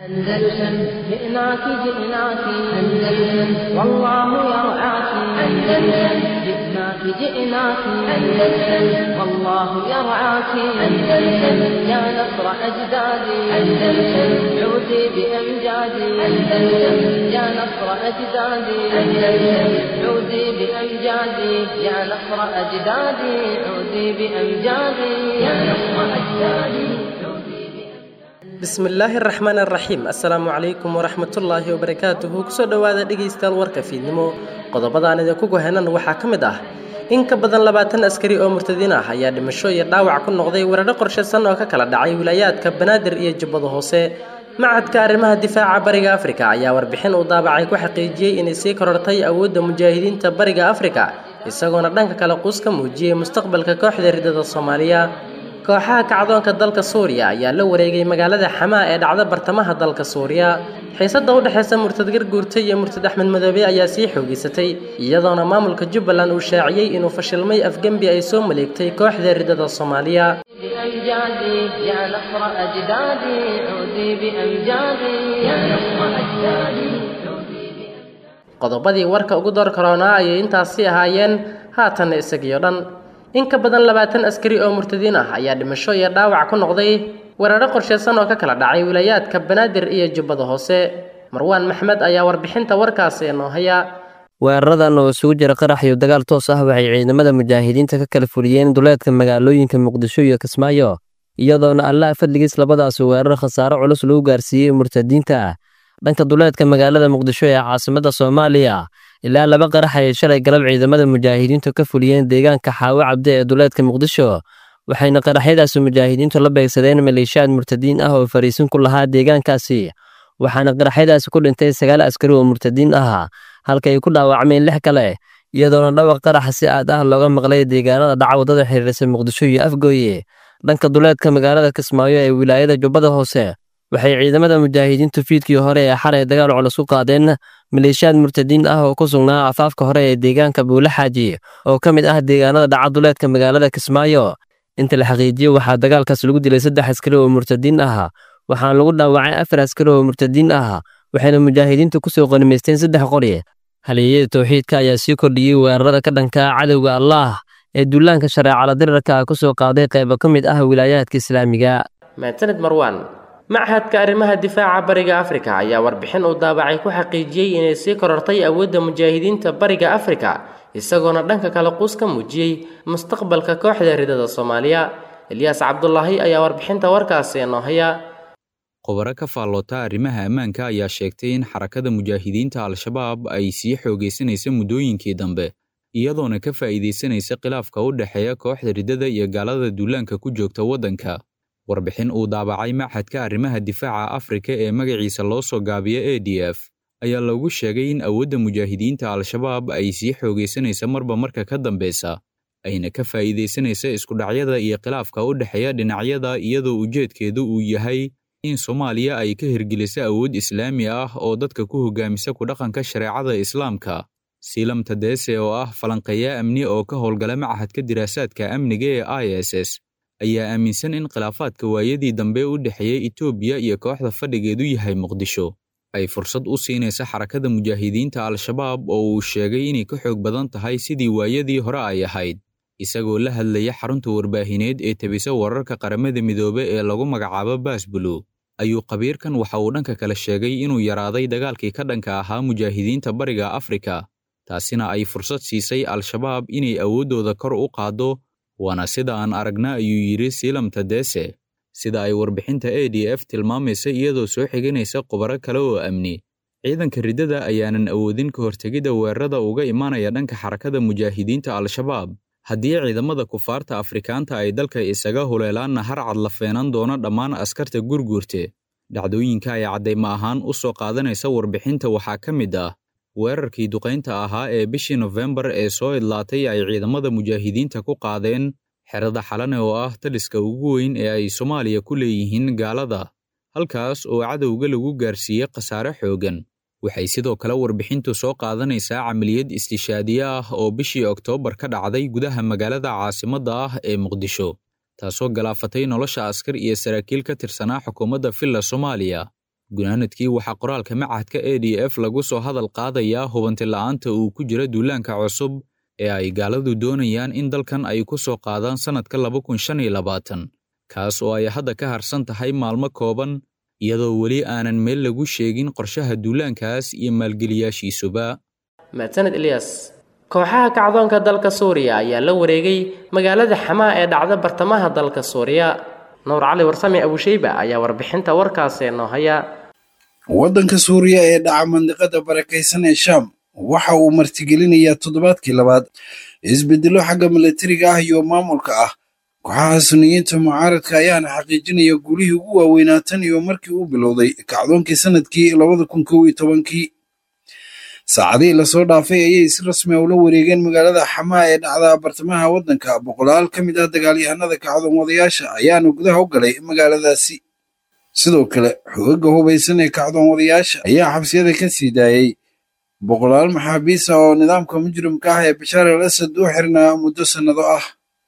أندلسن جئناك جئناك أندلسن والله يرعاك أندلسن جئناك جئناك أندلسن والله يرعاك أندلسن يا نصر أجدادي أندلسن عودي بأمجادي أندلسن يا نصر أجدادي أندلسن عودي بأمجادي يا نصر أجدادي عودي بأمجادي يا نصر أجدادي عودي بأمجادي bismillaahi araxmaan araxiim assalaamu calaykum waraxmatullaahi wabarakaatuhu kusoo dhowaada dhegaystayaal warka fiidnimo qodobadaan idinku gohenan waxaa ka mid ah in ka badan labaatan askari oo murtadiin ah ayaa dhimasho iyo dhaawac ku noqday weeraro qorshaysan oo ka kala dhacay wilaayaadka banaadir iyo jubbada hoose macadka arrimaha difaaca bariga afrika ayaa warbixin uu daabacay ku xaqiijiyey inay sii korortay awoodda mujaahidiinta bariga afrika isagoona dhanka kale quus ka muujiyey mustaqbalka kooxda ridada soomaaliya kooxaha kacdoonka dalka suuriya ayaa la wareegay magaalada xamaa ee dhacda bartamaha dalka suuriya xiisada u dhexaysa murtad garguurta iyo murtad axmed madoobe ayaa sii xoogeysatay iyadoona maamulka jubbaland uu shaaciyey inuu fashilmay afgembi ay soo maleegtay kooxda ridada soomaaliya بأمجادي يا نصر أجدادي عودي بأمجادي يا نصر أجدادي عودي بأمجادي qodobadii warka ugu door karoonaa ayay intaasi ahaayeen haatanna isagiyo dhan in ka badan labaatan askari oo murtadiin ah ayaa dhimasho iyo dhaawac ku noqday weeraro qorshaysan oo ka kala dhacay wilaayaadka banaadir iyo jubbada hoose marwaan maxmed ayaa warbixinta warkaasi inoo haya weeraradan oo isugu jira qarax iyo dagaal toos ah waxay ciidamada mujaahidiinta ka kala fuliyeen duleedka magaalooyinka muqdisho iyo kismaayo iyadoona allaha fadligiis labadaas weerar khasaaro culus lagu gaarsiiyey murtadiinta dhanka duleedka magaalada muqdisho ee caasimada soomaaliya ilaa laba qarax ayay shalay galab ciidamada mujaahidiintu ka fuliyeen deegaanka xaawo cabde ee duleedka muqdisho waxayna qaraxyadaasi mujaahidiintu la beegsadeen maleeshiyaad murtadiin ah oo fariisin ku lahaa deegaankaasi waxaana qaraxyadaasi ku dhintay sagaal askari oo murtadiin ah halka ay ku dhaawacmeen lix kale iyadoona dhawaq qaraxa si aad ah looga maqlay deegaanada dhaca waddada xiriirisa muqdisho iyo afgooye dhanka duleedka magaalada kismaayo ee wilaayada jubbada hoose waxay ciidamada mujaahidiintu fiidkii hore ee xalay dagaal culus ku qaadeen maleeshiyaad murtadiin ah oo ku sugnaa afaafka hore ee deegaanka buulaxaaji oo ka mid ah deegaanada dhaca duleedka magaalada kismaayo inta la xaqiijiyo waxaa dagaalkaas lagu dilay saddex askari oo murtadiin ah waxaana lagu dhaawacay afar askari oo murtadiin ah waxayna mujaahidiintu kusoo qanimaysteen saddex qori halyeeyada towxiidka ayaa sii kordhiyey weerarada ka dhanka cadowga allaah ee duulaanka shareecala dirirka ku soo qaaday qaybo ka mid ah wilaayaadka islaamiga mahadsanid marwaan machadka arrimaha difaaca bariga afrika ayaa warbixin uu daabacay ku xaqiijiyey inay sii korortay awoodda mujaahidiinta bariga afrika isagoona dhanka kale quus ka muujiyey mustaqbalka kooxda ridada soomaaliya ilyaas cabdulaahi ayaa warbixinta warkaasi inoo haya khubaro ka faalloota arrimaha ammaanka ayaa sheegtay in xarakada mujaahidiinta al-shabaab ay sii xoogaysanaysa muddooyinkii dambe iyadoona ka faa'iidaysanaysa khilaafka u dhexeeya kooxda riddada iyo gaalada duulaanka ku joogta waddanka warbixin uu daabacay machadka arrimaha difaaca afrika ee magaciisa loo soo gaabiya a d f ayaa lagu sheegay in awoodda mujaahidiinta al-shabaab ay sii xoogaysanaysa marba marka ka dambeysa ayna ka faa'iidaysanaysa iskudhacyada iyo khilaafka u dhexeeya dhinacyada iyadoo ujeedkeedu uu yahay in soomaaliya ay ka hirgeliso awood islaami ah oo dadka ku hogaamisa ku dhaqanka shareecada islaamka siilam tadeese oo ah falanqeeya amni oo ka howlgala machadka diraasaadka amniga ee i s s ayaa aaminsan in khilaafaadka waayadii dambe u dhexeeya etoobiya iyo kooxda fadhigeedu yahay muqdisho ay fursad u siinaysa xarakada mujaahidiinta al-shabaab oo uu sheegay inay ka xoog badan tahay sidii waayadii hore ay ahayd isagoo la hadlaya xarunta warbaahineed ee tebisa wararka qaramada midoobe ee lagu magacaabo baasbulu ayuu khabiirkan waxa uu dhanka kale sheegay inuu yaraaday dagaalkii ka dhanka ahaa mujaahidiinta bariga afrika taasina ay fursad siisay al-shabaab inay awooddooda kor u qaaddo waana sida aan aragna ayuu yidhi siilam tadeese sida ay warbixinta a d f tilmaamaysa iyadoo soo xiganaysa khubaro kale oo amni ciidanka riddada ayaanan awoodin ka hortegidda weerarada uga imaanaya dhanka xarakada mujaahidiinta al-shabaab haddii ciidamada kufaarta afrikaanta ay dalka isaga huleelaanna har cad la feenan doono dhammaan askarta gurguurte dhacdooyinka ay caddayma ahaan u soo qaadanaysa warbixinta waxaa ka mid ah weerarkii duqaynta ahaa ee bishii nofembar ee soo idlaatay ay ciidamada mujaahidiinta ku qaadeen xerada xalane oo ah taliska ugu weyn ee ay soomaaliya ku leeyihiin gaalada halkaas oo cadowga lagu gaarsiiyey khasaare xooggan waxay sidoo kale warbixintu soo qaadanaysaa camaliyad istishaadiye ah oo bishii oktoobar ka dhacday gudaha magaalada caasimadda ah ee muqdisho taasoo galaafatay nolosha askar iyo saraakiil ka tirsanaa xukuumadda villa soomaaliya gunaanadkii waxaa qoraalka machadka a d f lagu soo hadal qaadayaa hubanti la'aanta uu ku jira duulaanka cusub ee ay gaaladu doonayaan in dalkan ay ku soo qaadaan sannadka laba kun shan iyo labaatan kaas oo ay hadda ka harsan tahay maalmo kooban iyadoo weli aanan meel lagu sheegin qorshaha duulaankaas iyo maalgeliyaashiisuba mahadsaned ilyas kooxaha kacdoonka dalka suuriya ayaa la wareegay magaalada xamaa ee dhacda bartamaha dalka suuriya nuur cali warsame abusheyba ayaa warbixinta warkaasi noo haya waddanka suuriya ee dhaca mandiqada barakaysan ee shaam waxa uu martigelinayaa toddobaadkii labaad isbedelo xagga milatariga ah iyo maamulka ah kooxaha suniyiinta mucaaradka ayaana xaqiijinaya gulihii ugu waaweynaa tan iyo markii uu bilowday kacdoonkii sanadkii labada kun kow iyo tobankii saacadihii lasoo dhaafay ayay si rasmi a ula wareegeen magaalada xamaa ee dhacda bartamaha waddanka boqolaal ka mid ah dagaalyahanada kacdoon wadayaasha ayaana gudaha u galay magaaladaasi sidoo kale xoogagga hubaysan ee kacdoon wadayaasha ayaa xabsiyada ka sii daayey boqolaal maxaabiis ah oo nidaamka mujrimka ah ee bashaar al asad u xirnaa muddo sannado ah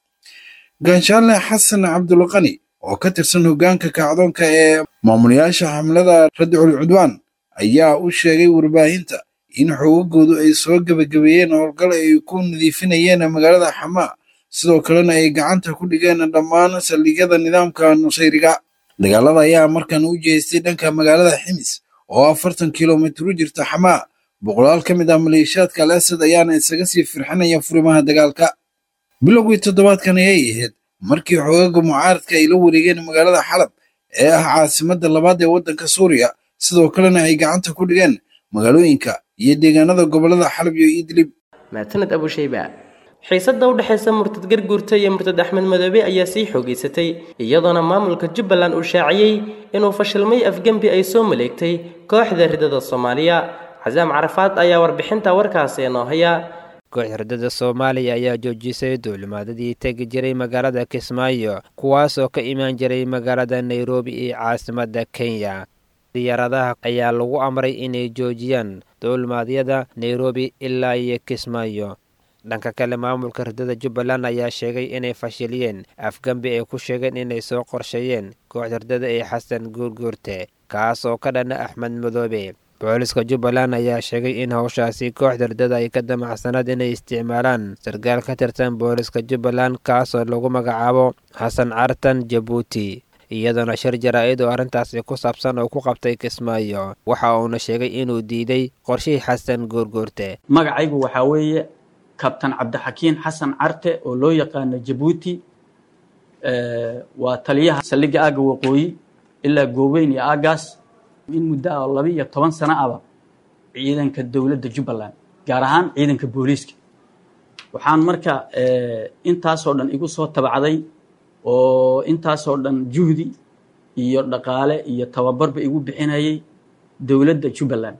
ganshaale xasan cabdulqani oo ka tirsan hoggaanka kacdoonka ee maamulayaasha xamlada radicul cudwaan ayaa u sheegay warbaahinta in xoogagoodu ay soo gebagabeeyeen howlgal ay ku nadiifinayeen magaalada xamaa sidoo kalena ay gacanta ku dhigeen dhammaan saldhigyada nidaamka nusayriga dagaalada ayaa markan u jeestay dhanka magaalada ximis oo afartan kilomitir u jirta xamaa boqolaal ka mid ah maleeshiyaadka al asad ayaana isaga sii firxinaya furimaha dagaalka bilowgii toddobaadkan ayay ahayd markii xoogaga mucaaradka ay la wareegeen magaalada xalab ee ah caasimadda labaad ee waddanka suuriya sidoo kalena ay gacanta ku dhigeen magaalooyinka iyo deegaanada gobollada xalab iyo idlib mahadsaned abusheyba xiisadda u dhexaysa murtad garguurta iyo murtad axmed madoobe ayaa sii xoogeysatay iyadoona maamulka jubbaland uu shaaciyey inuu fashilmay afgembi ay soo maleegtay kooxda ridada soomaaliya casaam carafaad ayaa warbixinta warkaasi noo haya kooxda ridada soomaaliya ayaa joojisay duulimaadadii tegi jiray magaalada kismaayo kuwaasoo ka imaan jiray magaalada nairobi iyo caasimadda kenya diyaaradaha ayaa lagu amray inay joojiyaan duulimaadyada nairobi ilaa iyo kismaayo dhanka kale maamulka ridada jubbaland ayaa sheegay inay fashiliyeen afgembi ay ku sheegeen inay soo qorsheeyeen kooxda ridada ee xasan guurguurte kaas oo ka dhana axmed madoobe booliska jubbaland ayaa sheegay in howshaasi kooxda ridada ay ka damacsanaed inay isticmaalaan sarkaal ka tirsan booliska jubbaland kaasoo lagu magacaabo xasan cartan jabuuti iyadoona shir jaraa-id oo arrintaasi ku saabsan oo ku qabtay kismaayo waxa uuna sheegay inuu diiday qorshihii xasan guurguurte magacaygu waxaa weeye kabtan cabdixakiin xasan carte oo loo yaqaano jabuuti waa taliyaha saldhigga aagga waqooyi ilaa gooweyn iyo aaggaas in muddo ah oo laba iyo toban sano aba ciidanka dowladda jubbaland gaar ahaan ciidanka booliiska waxaan marka intaasoo dhan igu soo tabacday oo intaasoo dhan juhdi iyo dhaqaale iyo tababarba igu bixinayay dowladda jubbaland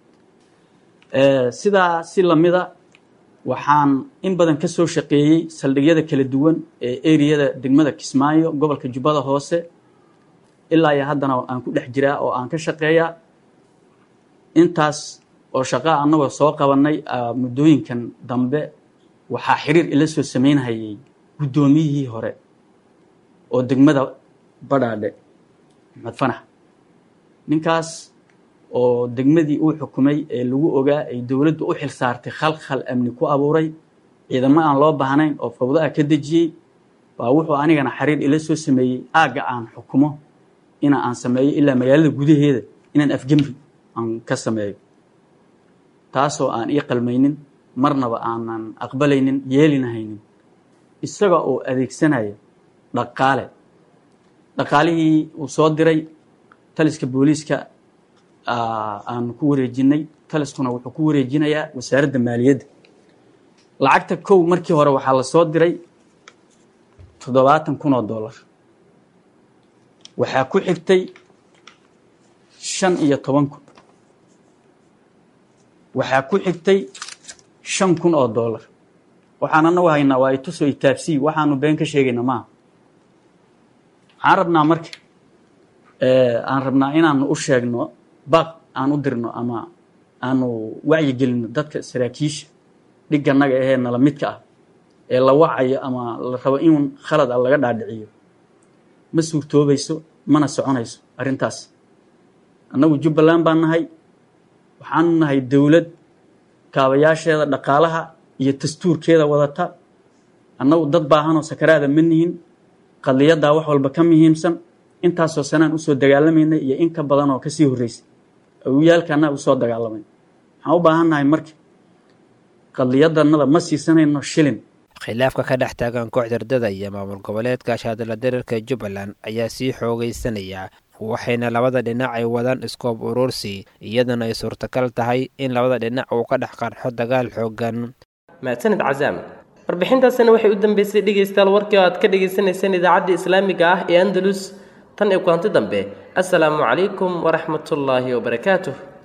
sidaa si lamida waxaan in badan ka soo shaqeeyey saldhigyada kala duwan ee eriyada degmada kismaayo gobolka jubbada hoose ilaa iyo haddana aan ku dhex jiraa oo aan ka shaqeeyaa intaas oo shaqaa annagoo soo qabannay muddooyinkan dambe waxaa xiriir ila soo samaynhayay guddoomiyihii hore oo degmada badhaadhe maxmed fanax ninkaas oo degmadii uu xukumay ee lagu ogaa ay dowladdu u xil saartay khalkhal amni ku abuuray ciidamo aan loo baahnayn oo fawdo ah ka dejiyey baa wuxuu anigana xiriir ila soo sameeyey aagga aan xukumo ina aan sameeyo ilaa magaalada gudaheeda inaan afgembi aan ka sameeyo taasoo aan ii qalmaynin marnaba aanan aqbalaynin yeelinahaynin isaga oo adeegsanaya dhaqaale dhaqaalihii uu soo diray taliska booliiska aan ku wareejinay taliskuna wuxuu ku wareejinayaa wasaaradda maaliyadda lacagta kow markii hore waxaa la soo diray toddobaatan kun oo dollar waxaa ku xigtay shan iyo toban kun waxaa ku xigtay shan kun oo dollar waxaan anagu haynaa waa itusoo itaabsii waxaanu been ka sheegayna maaha waxaan rabnaa marka aan rabnaa inaanu u sheegno baaq aan u dirno ama aanu wacyigelino dadka saraakiisha dhiganaga ahee nala midka ah ee la wacayo ama la rabo in khalad a laga dhaadhiciyo ma suurtoobayso mana soconayso arrintaas annagu jubbaland baan nahay waxaanu nahay dowlad kaabayaasheeda dhaqaalaha iyo dastuurkeeda wadata annagu dad baahanoo sakaraada ma nihin qadiyaddaa wax walba ka muhiimsan intaasoo sanaan usoo dagaalamaynay iyo in ka badan oo kasii horreysay awiyaalkaanaa usoo dagaalamay waxaan u baahan nahay marka qadiyadannada ma siisanayno shilin khilaafka ka dhex taagan kooxda ardada iyo maamul goboleedka shaadala dareerka jubbaland ayaa sii xoogaysanaya waxayna labada dhinac ay wadaan iskoob urursi iyadana ay suurtagal tahay in labada dhinac uu ka dhex qarxo dagaal xoogan mahadsanid casaam warbixintaasina waxay u dambeysay dhegaystayaal warkii oo aad ka dhagaysanayseen idaacadda islaamiga ah ee andalus tan iyo kulanti dambe assalaamu calaykum waraxmatullaahi wabarakaatuh